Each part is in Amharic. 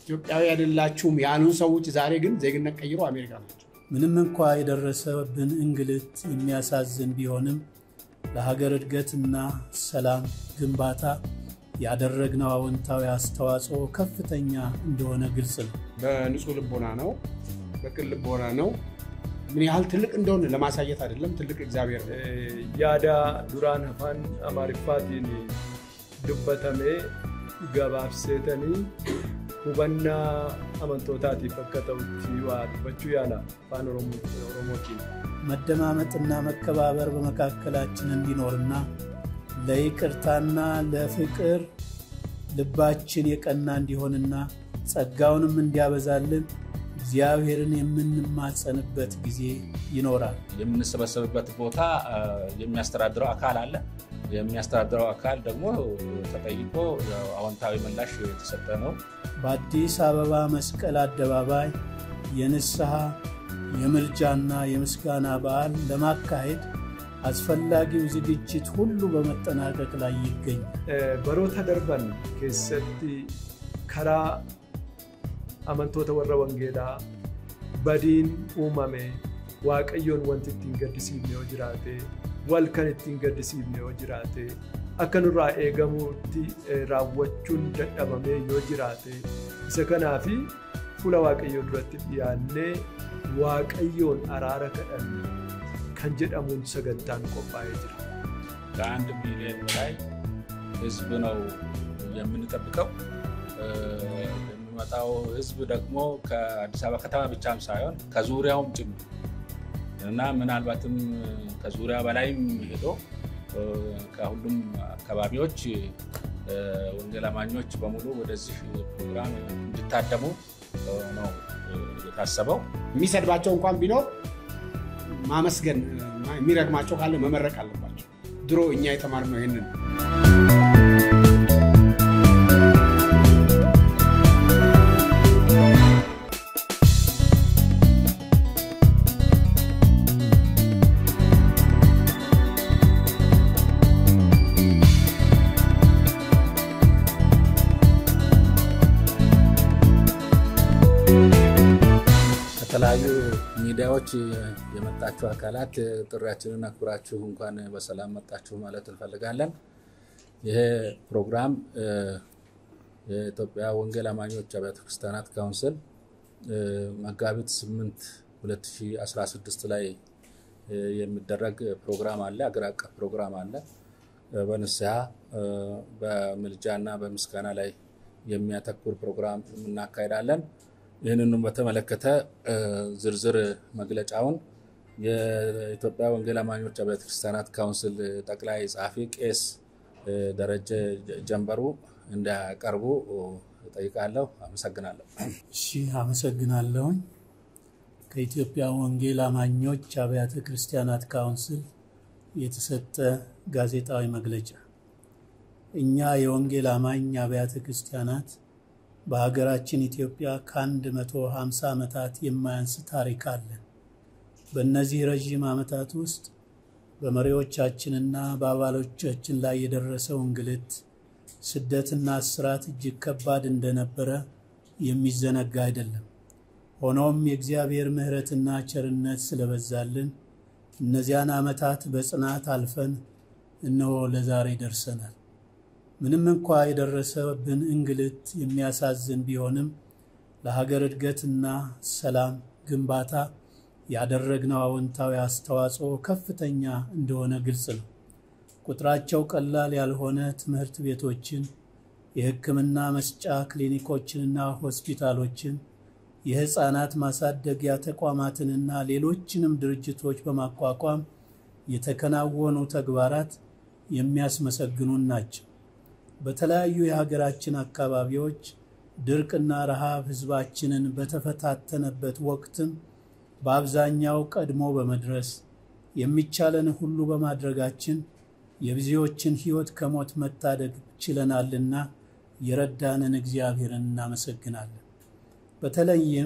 ኢትዮጵያዊ አይደላችሁም ያሉን ሰዎች ዛሬ ግን ዜግነት ቀይሮ አሜሪካ ናቸው። ምንም እንኳ የደረሰብን እንግልት የሚያሳዝን ቢሆንም ለሀገር እድገትና ሰላም ግንባታ ያደረግነው አዎንታዊ አስተዋጽኦ ከፍተኛ እንደሆነ ግልጽ ነው። በንጹህ ልቦና ነው፣ በቅን ልቦና ነው። ምን ያህል ትልቅ እንደሆነ ለማሳየት አይደለም። ትልቅ እግዚአብሔር ነው። yaada duraan afaan amaariffaatiin dubbatamee gabaabseetanii hubannaa amantootaatiif akka ta'utti waa dubbachuu yaala afaan oromootiin. መደማመጥና መከባበር በመካከላችን እንዲኖርና ለይቅርታና ለፍቅር ልባችን የቀና እንዲሆንና ጸጋውንም እንዲያበዛልን እግዚአብሔርን የምንማጸንበት ጊዜ ይኖራል። የምንሰበሰብበት ቦታ የሚያስተዳድረው አካል አለ። የሚያስተዳድረው አካል ደግሞ ተጠይቆ አዎንታዊ ምላሽ የተሰጠ ነው። በአዲስ አበባ መስቀል አደባባይ የንስሐ የምልጃና የምስጋና በዓል ለማካሄድ አስፈላጊው ዝግጅት ሁሉ በመጠናቀቅ ላይ ይገኛል። baroota darban keessatti karaa amantoota warra wangeelaa badiin uumame waaqayyoon wanti ittiin gaddisiifne yoo jiraate wal kan ittiin gaddisiifne yoo jiraate akka nurraa eegamuutti raawwachuun dadhabamee yoo jiraate isa kanaafi fuula waaqayyoo duratti dhiyaannee waaqayyoon araara kadhanne kan jedhamuun sagantaan qophaa'ee jira. ከአንድ ሚሊዮን በላይ ህዝብ ነው የምንጠብቀው። የሚመጣው ህዝብ ደግሞ ከአዲስ አበባ ከተማ ብቻም ሳይሆን ከዙሪያውም ጭምር እና ምናልባትም ከዙሪያ በላይም ሄዶ ከሁሉም አካባቢዎች ወንጌል አማኞች በሙሉ ወደዚህ ፕሮግራም እንዲታደሙ ነው የታሰበው። የሚሰድባቸው እንኳን ቢኖር ማመስገን፣ የሚረግማቸው ካለ መመረቅ አለባቸው። ድሮ እኛ የተማርነው ይህንን ከተለያዩ ሚዲያዎች የመጣችሁ አካላት ጥሪያችንን አክብራችሁ እንኳን በሰላም መጣችሁ ማለት እንፈልጋለን። ይሄ ፕሮግራም የኢትዮጵያ ወንጌል አማኞች አብያተ ክርስቲያናት ካውንስል መጋቢት 8 2016 ላይ የሚደረግ ፕሮግራም አለ። አገር አቀፍ ፕሮግራም አለ። በንስሐ በምልጃ እና በምስጋና ላይ የሚያተኩር ፕሮግራም እናካሄዳለን። ይህንንም በተመለከተ ዝርዝር መግለጫውን የኢትዮጵያ ወንጌል አማኞች አብያተ ክርስቲያናት ካውንስል ጠቅላይ ጸሐፊ ቄስ ደረጀ ጀንበሩ እንዲያቀርቡ ጠይቃለሁ። አመሰግናለሁ። እሺ፣ አመሰግናለሁኝ። ከኢትዮጵያ ወንጌል አማኞች አብያተ ክርስቲያናት ካውንስል የተሰጠ ጋዜጣዊ መግለጫ። እኛ የወንጌል አማኝ አብያተ ክርስቲያናት በሀገራችን ኢትዮጵያ ከአንድ መቶ ሃምሳ ዓመታት የማያንስ ታሪክ አለን። በእነዚህ ረዥም ዓመታት ውስጥ በመሪዎቻችንና በአባሎቻችን ላይ የደረሰው እንግልት፣ ስደትና እስራት እጅግ ከባድ እንደነበረ የሚዘነጋ አይደለም። ሆኖም የእግዚአብሔር ምሕረትና ቸርነት ስለበዛልን እነዚያን ዓመታት በጽናት አልፈን እነሆ ለዛሬ ደርሰናል። ምንም እንኳ የደረሰብን እንግልት የሚያሳዝን ቢሆንም ለሀገር እድገትና ሰላም ግንባታ ያደረግነው አዎንታዊ አስተዋጽኦ ከፍተኛ እንደሆነ ግልጽ ነው። ቁጥራቸው ቀላል ያልሆነ ትምህርት ቤቶችን፣ የሕክምና መስጫ ክሊኒኮችንና ሆስፒታሎችን፣ የሕፃናት ማሳደጊያ ተቋማትንና ሌሎችንም ድርጅቶች በማቋቋም የተከናወኑ ተግባራት የሚያስመሰግኑን ናቸው። በተለያዩ የሀገራችን አካባቢዎች ድርቅና ረሃብ ሕዝባችንን በተፈታተነበት ወቅትም በአብዛኛው ቀድሞ በመድረስ የሚቻለን ሁሉ በማድረጋችን የብዙዎችን ሕይወት ከሞት መታደግ ችለናልና የረዳንን እግዚአብሔርን እናመሰግናለን። በተለይም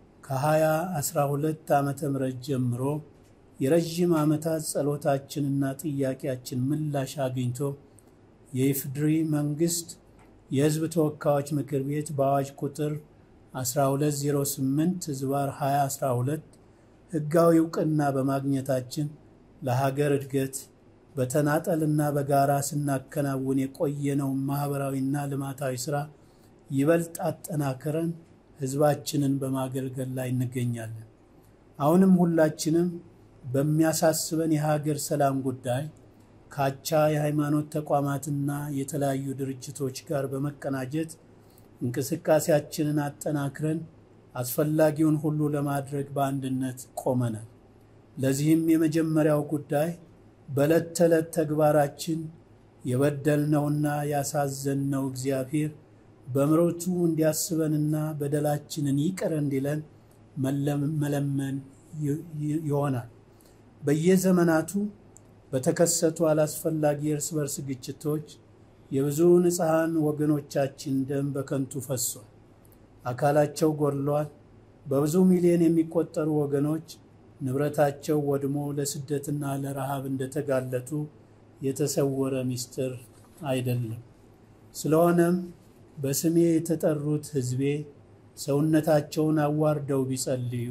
ከ2012 ዓመተ ምህረት ጀምሮ የረዥም ዓመታት ጸሎታችንና ጥያቄያችን ምላሽ አግኝቶ የኢፍድሪ መንግስት የሕዝብ ተወካዮች ምክር ቤት በአዋጅ ቁጥር 1208 ዝባር 2012 ሕጋዊ እውቅና በማግኘታችን ለሀገር እድገት በተናጠልና በጋራ ስናከናውን የቆየነውን ማኅበራዊና ልማታዊ ሥራ ይበልጥ አጠናክረን ሕዝባችንን በማገልገል ላይ እንገኛለን። አሁንም ሁላችንም በሚያሳስበን የሀገር ሰላም ጉዳይ ካቻ የሃይማኖት ተቋማትና የተለያዩ ድርጅቶች ጋር በመቀናጀት እንቅስቃሴያችንን አጠናክረን አስፈላጊውን ሁሉ ለማድረግ በአንድነት ቆመናል። ለዚህም የመጀመሪያው ጉዳይ በዕለት ተዕለት ተግባራችን የበደልነውና ያሳዘንነው እግዚአብሔር በምሕረቱ እንዲያስበንና በደላችንን ይቅር እንዲለን መለመን ይሆናል። በየዘመናቱ በተከሰቱ አላስፈላጊ የእርስ በርስ ግጭቶች የብዙ ንጹሐን ወገኖቻችን ደም በከንቱ ፈሷል፣ አካላቸው ጎድሏል። በብዙ ሚሊዮን የሚቆጠሩ ወገኖች ንብረታቸው ወድሞ ለስደትና ለረሃብ እንደተጋለጡ የተሰወረ ምስጢር አይደለም። ስለሆነም በስሜ የተጠሩት ሕዝቤ ሰውነታቸውን አዋርደው ቢጸልዩ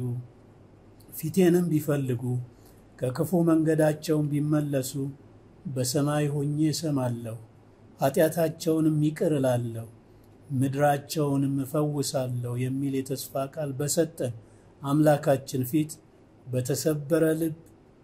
ፊቴንም ቢፈልጉ ከክፉ መንገዳቸውን ቢመለሱ በሰማይ ሆኜ እሰማለሁ፣ ኃጢአታቸውንም ይቅር እላለሁ፣ ምድራቸውንም እፈውሳለሁ የሚል የተስፋ ቃል በሰጠን አምላካችን ፊት በተሰበረ ልብ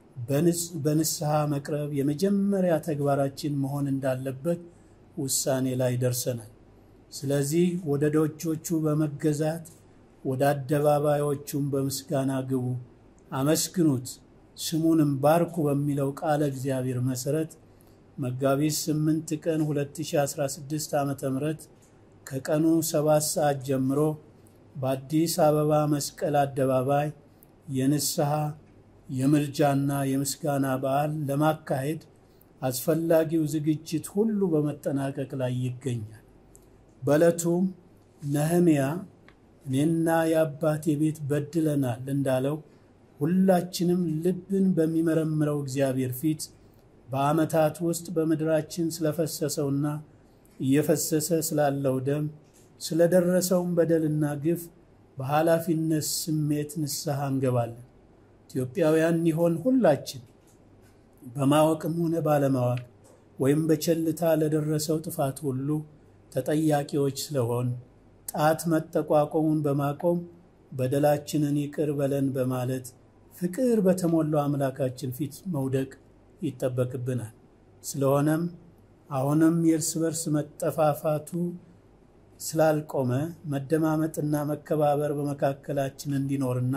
በንስሐ መቅረብ የመጀመሪያ ተግባራችን መሆን እንዳለበት ውሳኔ ላይ ደርሰናል። ስለዚህ ወደ ደጆቹ በመገዛት ወደ አደባባዮቹም በምስጋና ግቡ፣ አመስግኑት፣ ስሙንም ባርኩ በሚለው ቃለ እግዚአብሔር መሠረት መጋቢት 8 ቀን 2016 ዓ ም ከቀኑ 7 ሰዓት ጀምሮ በአዲስ አበባ መስቀል አደባባይ የንስሐ የምልጃና የምስጋና በዓል ለማካሄድ አስፈላጊው ዝግጅት ሁሉ በመጠናቀቅ ላይ ይገኛል። በዕለቱም ነህምያ እኔና የአባቴ ቤት በድለናል እንዳለው ሁላችንም ልብን በሚመረምረው እግዚአብሔር ፊት በዓመታት ውስጥ በምድራችን ስለፈሰሰውና እየፈሰሰ ስላለው ደም ስለደረሰውን በደልና ግፍ በኃላፊነት ስሜት ንስሐ እንገባለን። ኢትዮጵያውያን ይሆን ሁላችን በማወቅም ሆነ ባለማወቅ ወይም በቸልታ ለደረሰው ጥፋት ሁሉ ተጠያቂዎች ስለሆን ጣት መጠቋቆሙን በማቆም በደላችንን ይቅር በለን በማለት ፍቅር በተሞላው አምላካችን ፊት መውደቅ ይጠበቅብናል። ስለሆነም አሁንም የእርስ በርስ መጠፋፋቱ ስላልቆመ መደማመጥና መከባበር በመካከላችን እንዲኖርና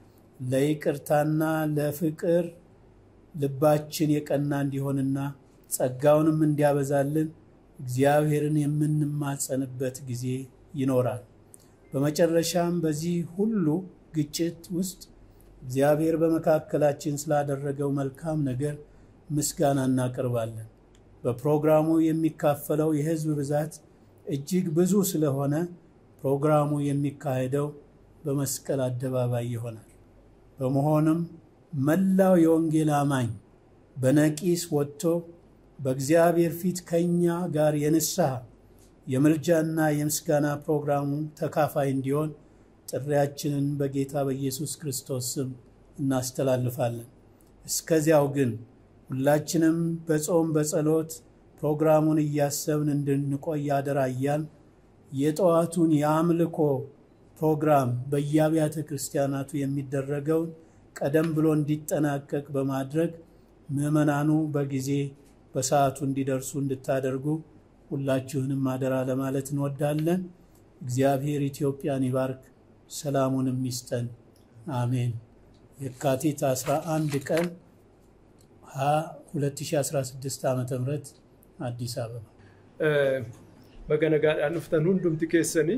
ለይቅርታና ለፍቅር ልባችን የቀና እንዲሆንና ጸጋውንም እንዲያበዛልን እግዚአብሔርን የምንማጸንበት ጊዜ ይኖራል። በመጨረሻም በዚህ ሁሉ ግጭት ውስጥ እግዚአብሔር በመካከላችን ስላደረገው መልካም ነገር ምስጋና እናቀርባለን። በፕሮግራሙ የሚካፈለው የሕዝብ ብዛት እጅግ ብዙ ስለሆነ ፕሮግራሙ የሚካሄደው በመስቀል አደባባይ ይሆናል። በመሆኑም መላው የወንጌል አማኝ በነቂስ ወጥቶ በእግዚአብሔር ፊት ከእኛ ጋር የንስሐ የምልጃና የምስጋና ፕሮግራሙ ተካፋይ እንዲሆን ጥሪያችንን በጌታ በኢየሱስ ክርስቶስ ስም እናስተላልፋለን። እስከዚያው ግን ሁላችንም በጾም በጸሎት ፕሮግራሙን እያሰብን እንድንቆይ አደራ እያልን የጠዋቱን የአምልኮ ፕሮግራም በየአብያተ ክርስቲያናቱ የሚደረገውን ቀደም ብሎ እንዲጠናቀቅ በማድረግ ምዕመናኑ በጊዜ በሰዓቱ እንዲደርሱ እንድታደርጉ ሁላችሁንም አደራ ለማለት እንወዳለን። እግዚአብሔር ኢትዮጵያን ይባርክ፣ ሰላሙንም ይስጠን። አሜን። የካቲት 11 ቀን 2016 ዓ ም አዲስ አበባ Baganaagaadhaan dhuftan hundumti keessanii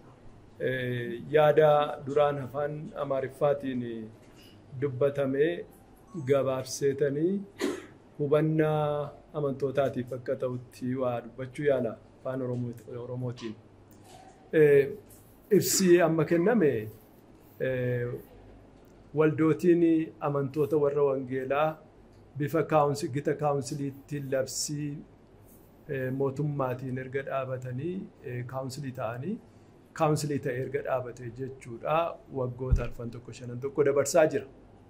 yaada duraan afaan Amaariffaatiin dubbatamee gabaabseetanii hubannaa amantootaatiif akka ta'utti waa dubbachuu yaala afaan Oromootiin. Ibsi amma kenname waldootiin amantoota warra wangeelaa bifa gita kaawunsiliitti labsii mootummaatiin erga dhaabatanii kaawunsilii ta'anii kaawunsilii ta'ee erga dhaabate jechuudha waggoota arfan tokko shanan tokko dabarsaa jira.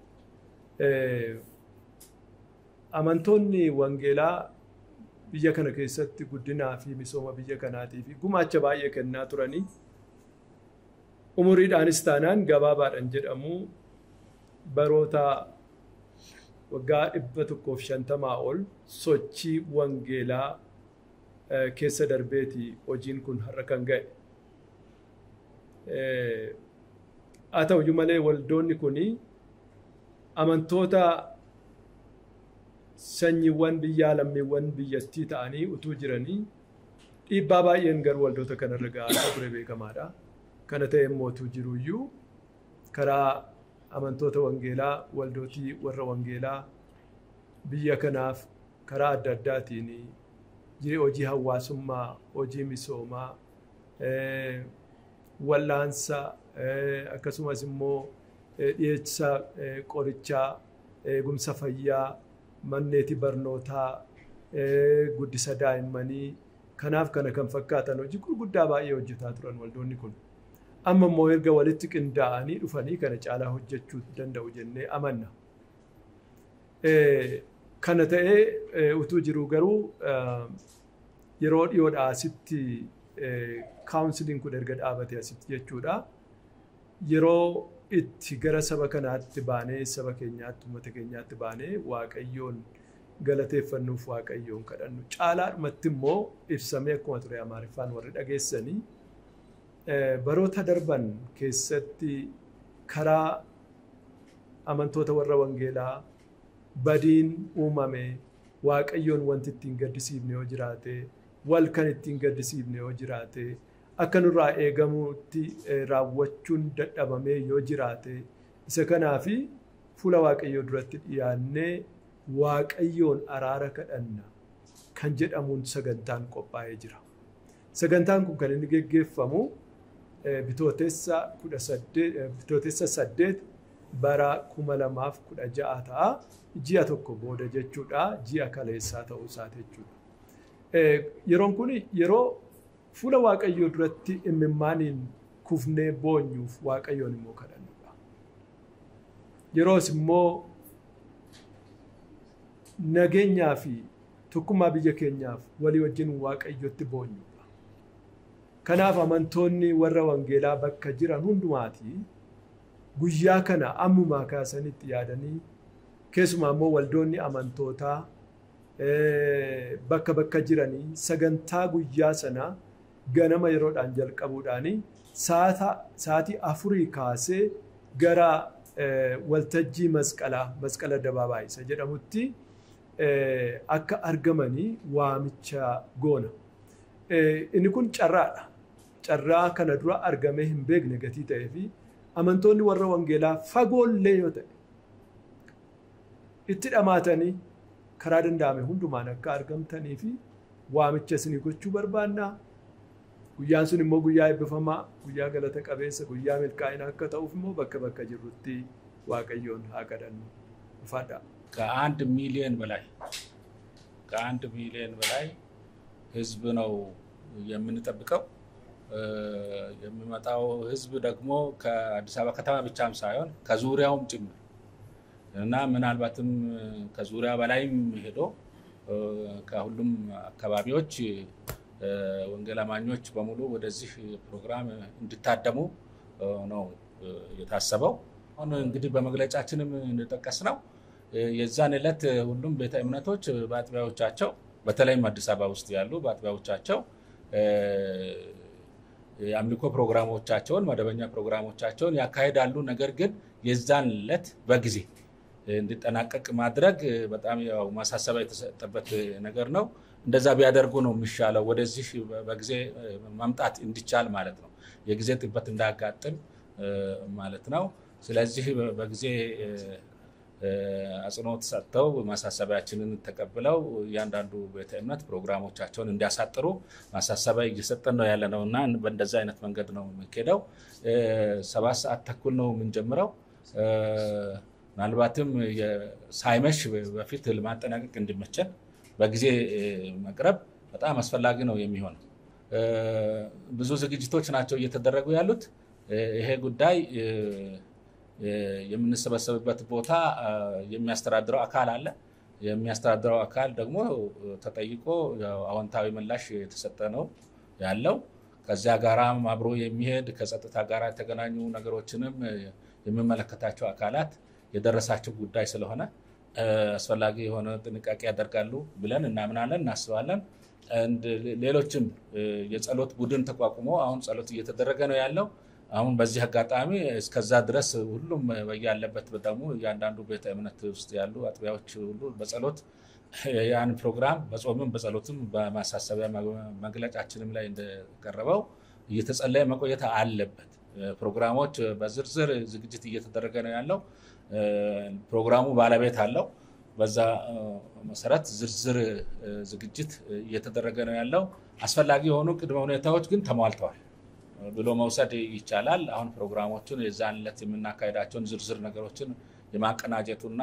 Amantoonni wangeelaa biyya kana keessatti guddinaa fi misooma biyya kanaatii fi gumaacha baay'ee kennaa turanii umuriidhaanis taanaan gabaabaadhaan jedhamu baroota waggaa dhibba tokkoof shantamaa ol sochii wangeelaa keessa darbeeti hojiin kun har'a kan ga'e. Haa ta'uyyuu malee waldoonni kun amantoota sanyiiwwan biyyaa lammiiwwan biyyattii ta'anii utuu jiranii dhiibbaa baay'een garuu waldoota kanarra ga'aa ture beekamaadha. Kana ta'e mootuu jiruyyuu karaa amantoota wangeelaa waldootii warra wangeelaa biyya kanaaf karaa adda addaatiin hojii hawaasummaa, hojii misoomaa, wallaansa akkasumas immoo dhiyeessa qorichaa, eegumsa fayyaa, manneeti barnootaa, guddisa daa'immanii kanaaf kana kan fakkaatan hojii gurguddaa baay'ee hojjetaa turan waldoonni kun. Amma immoo erga walitti qindaa'anii dhufanii kana caalaa hojjechuu danda'u jennee amanna. Kana ta'ee utuu jiru garuu yeroo dhiyoodhaa asitti kaawunsiliin kun erga dhaabate asitti jechuudha. Yeroo itti gara saba kanaatti baanee saba keenyaatti uummata keenyaatti baanee waaqayyoon galateeffannuuf waaqayyoon kadhannu caalaadhumatti immoo ibsamee akkuma ture amaariffaan warri dhageessanii baroota darban keessatti karaa amantoota warra wangeelaa badiin uumame waaqayyoon wanti ittiin gaddisiifne yoo jiraate wal kan ittiin gaddisiifne yoo jiraate akka nurraa eegamutti raawwachuun dadhabamee yoo jiraate isa kanaafi fuula waaqayyoo duratti dhiyaannee waaqayyoon araara kadhanna kan jedhamuun sagantaan qophaa'ee jira. Sagantaan kun kan inni geggeeffamu bitootessa kudha saddeet bitootessa saddeet bara kuma lamaaf kudha ja'a ta'a ji'a tokko booda jechuudha ji'a kaleessaa ta'uu isaati jechuudha. Yeroon kun yeroo fuula waaqayyoo duratti imimmaaniin kufnee boonyuuf waaqayyoon immoo kadhannudha. Yeroos immoo nageenyaa fi tokkummaa biyya keenyaaf walii wajjin waaqayyotti boonyudha. Kanaaf amantoonni warra wangeelaa bakka jiran hundumaatii guyyaa kana ammumaa kaasanitti yaadanii keessumaa immoo waldoonni amantootaa bakka bakka jiranii sagantaa guyyaa sanaa ganama yeroodhaan jalqabuudhaan sa'aatii afurii kaasee gara waltajjii masqalaa masqala dabaabaa isa jedhamutti akka argamanii waamicha goona. Inni kun carraadha. Carraa kana dura argamee hin beekne gatii ta'ee fi amantoonni warra wangeelaa fagoollee yoo ta'e itti dhamaatanii karaa danda'ame hundumaan akka argamtanii fi waamicha isinii gochuu barbaannaa. Guyyaan sun immoo guyyaa eebbifamaa, guyyaa galata qabeessa, guyyaa milkaa'inaa akka ta'uuf immoo bakka bakka jirrutti waaqayyoon haa kadhannu. Ufaadha. ከአንድ ሚሊዮን በላይ ከአንድ ሚሊዮን በላይ ህዝብ ነው የምንጠብቀው። የሚመጣው ህዝብ ደግሞ ከአዲስ አበባ ከተማ ብቻም ሳይሆን ከዙሪያውም ጭምር እና ምናልባትም ከዙሪያ በላይም ሄዶ ከሁሉም አካባቢዎች ወንጌል አማኞች በሙሉ ወደዚህ ፕሮግራም እንዲታደሙ ነው የታሰበው። አሁን እንግዲህ በመግለጫችንም እንደጠቀስ ነው የዛን ዕለት ሁሉም ቤተ እምነቶች በአጥቢያዎቻቸው በተለይም አዲስ አበባ ውስጥ ያሉ በአጥቢያዎቻቸው የአምልኮ ፕሮግራሞቻቸውን መደበኛ ፕሮግራሞቻቸውን ያካሂዳሉ። ነገር ግን የዛን ዕለት በጊዜ እንዲጠናቀቅ ማድረግ በጣም ያው ማሳሰቢያ የተሰጠበት ነገር ነው። እንደዛ ቢያደርጉ ነው የሚሻለው፣ ወደዚህ በጊዜ መምጣት እንዲቻል ማለት ነው። የጊዜ ጥበት እንዳያጋጥም ማለት ነው። ስለዚህ በጊዜ አጽንኦት ሰጥተው ማሳሰቢያችንን ተቀብለው እያንዳንዱ ቤተ እምነት ፕሮግራሞቻቸውን እንዲያሳጥሩ ማሳሰቢያ እየሰጠን ነው ያለ ነው እና በእንደዛ አይነት መንገድ ነው የሚካሄደው። ሰባት ሰዓት ተኩል ነው የምንጀምረው። ምናልባትም ሳይመሽ በፊት ለማጠናቀቅ እንዲመቸን በጊዜ መቅረብ በጣም አስፈላጊ ነው የሚሆነው። ብዙ ዝግጅቶች ናቸው እየተደረጉ ያሉት። ይሄ ጉዳይ የምንሰበሰብበት ቦታ የሚያስተዳድረው አካል አለ። የሚያስተዳድረው አካል ደግሞ ተጠይቆ አዎንታዊ ምላሽ የተሰጠ ነው ያለው። ከዚያ ጋራም አብሮ የሚሄድ ከጸጥታ ጋር የተገናኙ ነገሮችንም የሚመለከታቸው አካላት የደረሳቸው ጉዳይ ስለሆነ አስፈላጊ የሆነ ጥንቃቄ ያደርጋሉ ብለን እናምናለን፣ እናስባለን። ሌሎችም የጸሎት ቡድን ተቋቁሞ አሁን ጸሎት እየተደረገ ነው ያለው። አሁን በዚህ አጋጣሚ እስከዛ ድረስ ሁሉም በያለበት ደግሞ እያንዳንዱ ቤተ እምነት ውስጥ ያሉ አጥቢያዎች ሁሉ በጸሎት ያን ፕሮግራም በጾምም በጸሎትም በማሳሰቢያ መግለጫችንም ላይ እንደቀረበው እየተጸለየ መቆየት አለበት። ፕሮግራሞች በዝርዝር ዝግጅት እየተደረገ ነው ያለው። ፕሮግራሙ ባለቤት አለው። በዛ መሰረት ዝርዝር ዝግጅት እየተደረገ ነው ያለው። አስፈላጊ የሆኑ ቅድመ ሁኔታዎች ግን ተሟልተዋል ብሎ መውሰድ ይቻላል። አሁን ፕሮግራሞቹን የዛን ዕለት የምናካሄዳቸውን ዝርዝር ነገሮችን የማቀናጀቱና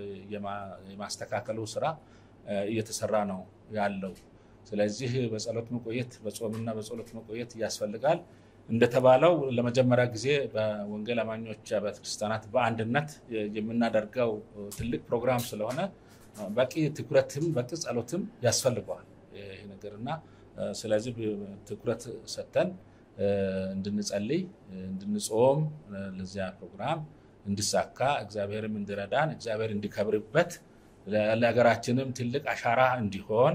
የማስተካከሉ ስራ እየተሰራ ነው ያለው። ስለዚህ በጸሎት መቆየት በጾምና በጸሎት መቆየት ያስፈልጋል። እንደተባለው ለመጀመሪያ ጊዜ በወንጌል አማኞች አብያተ ክርስቲያናት በአንድነት የምናደርገው ትልቅ ፕሮግራም ስለሆነ በቂ ትኩረትም በቂ ጸሎትም ያስፈልገዋል ይህ ነገር እና ስለዚህ ትኩረት ሰጥተን እንድንጸልይ እንድንጾም ለዚያ ፕሮግራም እንዲሳካ እግዚአብሔርም እንዲረዳን እግዚአብሔር እንዲከብርበት ለሀገራችንም ትልቅ አሻራ እንዲሆን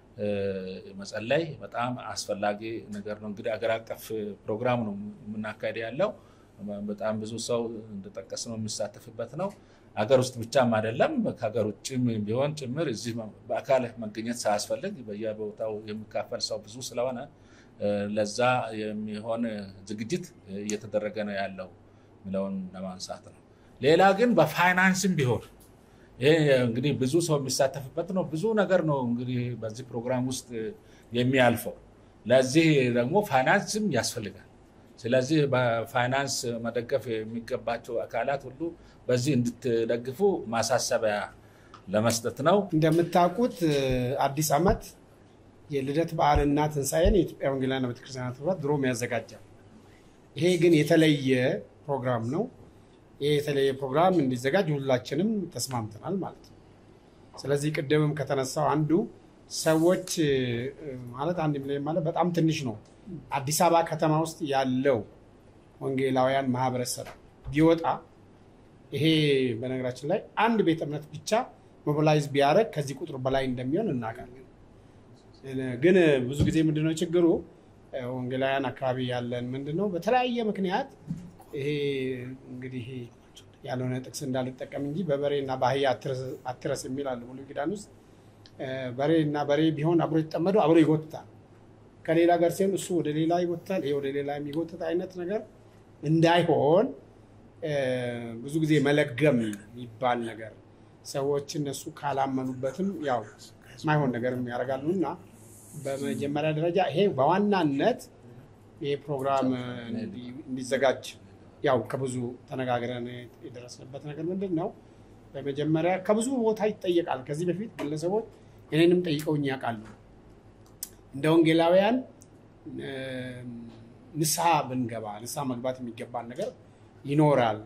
መጸለይ በጣም አስፈላጊ ነገር ነው። እንግዲህ አገር አቀፍ ፕሮግራም ነው የምናካሄድ ያለው። በጣም ብዙ ሰው እንደጠቀስ ነው የሚሳተፍበት ነው። ሀገር ውስጥ ብቻም አይደለም ከሀገር ውጭም ቢሆን ጭምር እዚህ በአካል መገኘት ሳያስፈልግ በየቦታው የሚካፈል ሰው ብዙ ስለሆነ ለዛ የሚሆን ዝግጅት እየተደረገ ነው ያለው የሚለውን ለማንሳት ነው። ሌላ ግን በፋይናንስም ቢሆን ይሄ እንግዲህ ብዙ ሰው የሚሳተፍበት ነው። ብዙ ነገር ነው እንግዲህ በዚህ ፕሮግራም ውስጥ የሚያልፈው። ለዚህ ደግሞ ፋይናንስም ያስፈልጋል። ስለዚህ በፋይናንስ መደገፍ የሚገባቸው አካላት ሁሉ በዚህ እንድትደግፉ ማሳሰቢያ ለመስጠት ነው። እንደምታውቁት አዲስ ዓመት የልደት በዓልና ትንሣኤን የኢትዮጵያ ወንጌላውያን ቤተክርስቲያናት ህብረት ድሮም ያዘጋጃል። ይሄ ግን የተለየ ፕሮግራም ነው። ይህ የተለየ ፕሮግራም እንዲዘጋጅ ሁላችንም ተስማምተናል ማለት ነው። ስለዚህ ቅድምም ከተነሳው አንዱ ሰዎች ማለት አንድ ሚሊዮን ማለት በጣም ትንሽ ነው። አዲስ አበባ ከተማ ውስጥ ያለው ወንጌላውያን ማህበረሰብ ቢወጣ ይሄ በነገራችን ላይ አንድ ቤተ እምነት ብቻ ሞቢላይዝ ቢያደርግ ከዚህ ቁጥር በላይ እንደሚሆን እናውቃለን። ግን ብዙ ጊዜ ምንድነው ችግሩ? ወንጌላውያን አካባቢ ያለን ምንድነው በተለያየ ምክንያት ይሄ እንግዲህ ያልሆነ ጥቅስ እንዳልጠቀም እንጂ በበሬና በአህያ አትረስ የሚል አለ ብሉይ ኪዳን ውስጥ። በሬና በሬ ቢሆን አብሮ የተጠመደው አብሮ ይጎትታል። ከሌላ ጋር ሲሆን እሱ ወደ ሌላ ይጎትታል፣ ይሄ ወደ ሌላ የሚጎትት አይነት ነገር እንዳይሆን ብዙ ጊዜ መለገም የሚባል ነገር ሰዎች እነሱ ካላመኑበትም ያው ማይሆን ነገርም ያደርጋሉ እና በመጀመሪያ ደረጃ ይሄ በዋናነት ይሄ ፕሮግራም እንዲዘጋጅ ያው ከብዙ ተነጋግረን የደረስንበት ነገር ምንድን ነው? በመጀመሪያ ከብዙ ቦታ ይጠየቃል። ከዚህ በፊት ግለሰቦች እኔንም ጠይቀውኝ ያውቃሉ። እንደ ወንጌላውያን ንስሐ ብንገባ ንስሐ መግባት የሚገባን ነገር ይኖራል።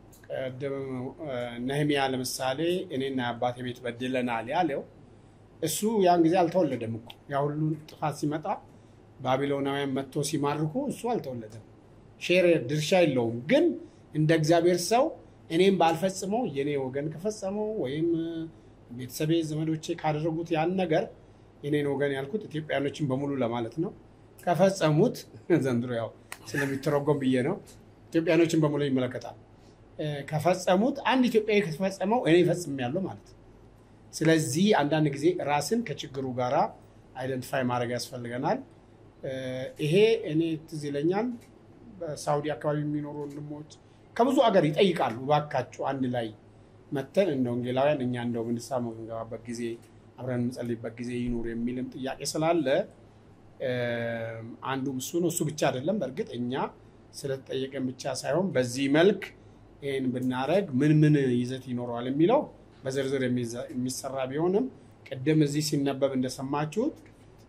ነህሚያ ለምሳሌ እኔና የአባቴ ቤት በድለናል ያለው እሱ ያን ጊዜ አልተወለደም እኮ ያ ሁሉ ጥፋት ሲመጣ ባቢሎናውያን መጥቶ ሲማርኩ እሱ አልተወለደም። ሼር ድርሻ የለውም። ግን እንደ እግዚአብሔር ሰው እኔም ባልፈጽመው የኔ ወገን ከፈጸመው ወይም ቤተሰቤ ዘመዶቼ ካደረጉት ያን ነገር የኔን ወገን ያልኩት ኢትዮጵያኖችን በሙሉ ለማለት ነው። ከፈጸሙት ዘንድሮ ያው ስለሚተረጎም ብዬ ነው። ኢትዮጵያኖችን በሙሉ ይመለከታል። ከፈጸሙት አንድ ኢትዮጵያዊ ከተፈጸመው እኔ ፈጽሜያለሁ ማለት ነው። ስለዚህ አንዳንድ ጊዜ ራስን ከችግሩ ጋራ አይደንቲፋይ ማድረግ ያስፈልገናል። ይሄ እኔ ትዝ ይለኛል በሳውዲ አካባቢ የሚኖሩ ወንድሞች ከብዙ አገር ይጠይቃሉ። እባካችሁ አንድ ላይ መተን እንደ ወንጌላውያን እኛ እንደው ንስሐ የምንገባበት ጊዜ አብረን የምንጸልይበት ጊዜ ይኑር የሚልም ጥያቄ ስላለ አንዱ እሱ ነው። እሱ ብቻ አይደለም። በእርግጥ እኛ ስለተጠየቀን ብቻ ሳይሆን በዚህ መልክ ይህን ብናደረግ ምን ምን ይዘት ይኖረዋል የሚለው በዝርዝር የሚሰራ ቢሆንም ቅድም እዚህ ሲነበብ እንደሰማችሁት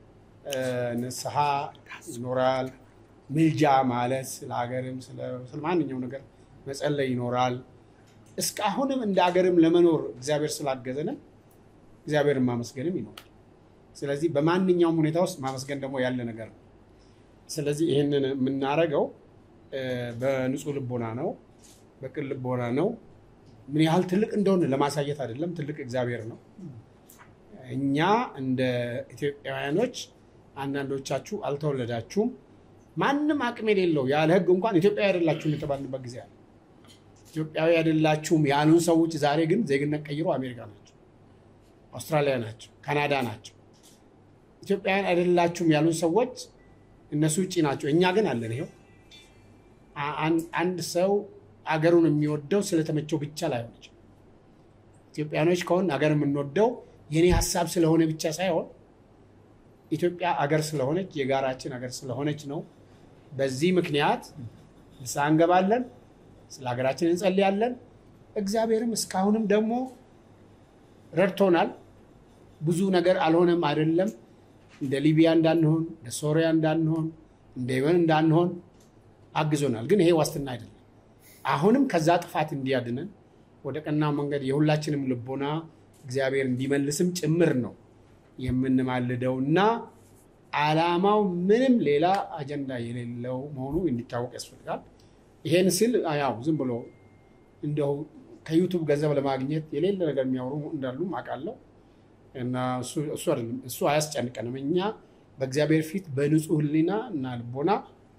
ንስሐ ይኖራል። ምልጃ ማለት ስለ ሀገርም ስለ ማንኛው ነገር መጸለይ ይኖራል። እስካሁንም እንደ ሀገርም ለመኖር እግዚአብሔር ስላገዘንም እግዚአብሔርን ማመስገንም ይኖራል። ስለዚህ በማንኛውም ሁኔታ ውስጥ ማመስገን ደግሞ ያለ ነገር ነው። ስለዚህ ይህንን የምናደርገው በንጹህ ልቦና ነው፣ በቅን ልቦና ነው። ምን ያህል ትልቅ እንደሆነ ለማሳየት አይደለም። ትልቅ እግዚአብሔር ነው። እኛ እንደ ኢትዮጵያውያኖች አንዳንዶቻችሁ አልተወለዳችሁም፣ ማንም አቅም የሌለው ያለ ሕግ እንኳን ኢትዮጵያዊ አይደላችሁም የተባልንበት ጊዜ አለ። ኢትዮጵያዊ አይደላችሁም ያሉን ሰዎች ዛሬ ግን ዜግነት ቀይሮ አሜሪካ ናቸው፣ አውስትራሊያ ናቸው፣ ካናዳ ናቸው። ኢትዮጵያውያን አይደላችሁም ያሉን ሰዎች እነሱ ውጭ ናቸው። እኛ ግን አለን። ይኸው አንድ ሰው አገሩን የሚወደው ስለተመቸው ብቻ ላይሆን ይችላል። ኢትዮጵያኖች ከሆን አገር የምንወደው የኔ ሀሳብ ስለሆነ ብቻ ሳይሆን ኢትዮጵያ አገር ስለሆነች የጋራችን አገር ስለሆነች ነው። በዚህ ምክንያት ንስሐ እንገባለን፣ ስለ ሀገራችን እንጸልያለን። እግዚአብሔርም እስካሁንም ደግሞ ረድቶናል። ብዙ ነገር አልሆነም አይደለም። እንደ ሊቢያ እንዳንሆን፣ እንደ ሶሪያ እንዳንሆን፣ እንደ የመን እንዳንሆን አግዞናል። ግን ይሄ ዋስትና አይደለም። አሁንም ከዛ ጥፋት እንዲያድነን ወደ ቀና መንገድ የሁላችንም ልቦና እግዚአብሔር እንዲመልስም ጭምር ነው የምንማልደው እና ዓላማው ምንም ሌላ አጀንዳ የሌለው መሆኑ እንዲታወቅ ያስፈልጋል። ይሄን ስል ያው ዝም ብሎ እንደው ከዩቱብ ገንዘብ ለማግኘት የሌለ ነገር የሚያወሩ እንዳሉ አውቃለሁ እና እሱ አይደለም፣ እሱ አያስጨንቀንም። እኛ በእግዚአብሔር ፊት በንጹህ ሕሊና እና ልቦና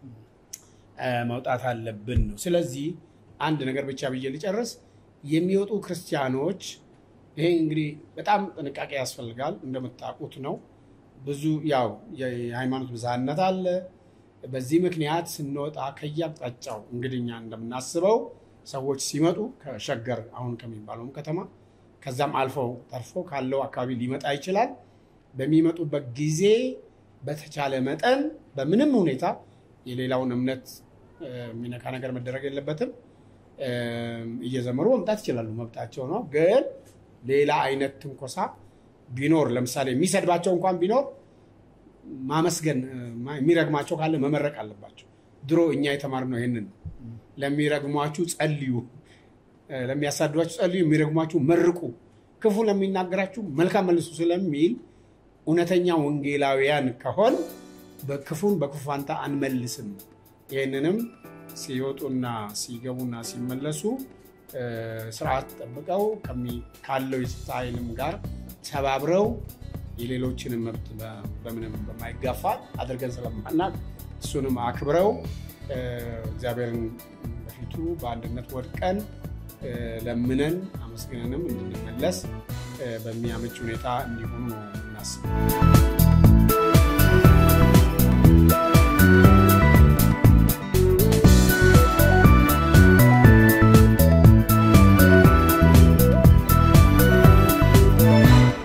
መውጣት አለብን ነው። ስለዚህ አንድ ነገር ብቻ ብዬ ልጨርስ። የሚወጡ ክርስቲያኖች ይሄ እንግዲህ በጣም ጥንቃቄ ያስፈልጋል። እንደምታውቁት ነው ብዙ ያው የሃይማኖት ብዝሃነት አለ። በዚህ ምክንያት ስንወጣ ከየአቅጣጫው እንግዲህ እኛ እንደምናስበው ሰዎች ሲመጡ ከሸገር አሁን ከሚባለውም ከተማ ከዛም አልፈው ተርፎ ካለው አካባቢ ሊመጣ ይችላል። በሚመጡበት ጊዜ በተቻለ መጠን በምንም ሁኔታ የሌላውን እምነት የሚነካ ነገር መደረግ የለበትም። እየዘመሩ መምጣት ይችላሉ፣ መብታቸው ነው። ግን ሌላ አይነት ትንኮሳ ቢኖር ለምሳሌ የሚሰድባቸው እንኳን ቢኖር ማመስገን የሚረግማቸው ካለ መመረቅ አለባቸው። ድሮ እኛ የተማርነው ይህንን ነው። ለሚረግሟችሁ ጸልዩ፣ ለሚያሳድዷችሁ ጸልዩ፣ የሚረግሟችሁ መርቁ፣ ክፉ ለሚናገራችሁ መልካም መልሱ ስለሚል እውነተኛ ወንጌላውያን ከሆን በክፉን በክፉ ፋንታ አንመልስም። ይህንንም ሲወጡና ሲገቡና ሲመለሱ ስርዓት ጠብቀው ካለው የጸጥታ ኃይልም ጋር ተባብረው የሌሎችንም መብት በምንም በማይጋፋ አድርገን ስለማናቅ እሱንም አክብረው እግዚአብሔርን በፊቱ በአንድነት ወድቀን ለምነን አመስግነንም እንድንመለስ በሚያመች ሁኔታ እንዲሆኑ ነው እናስብ።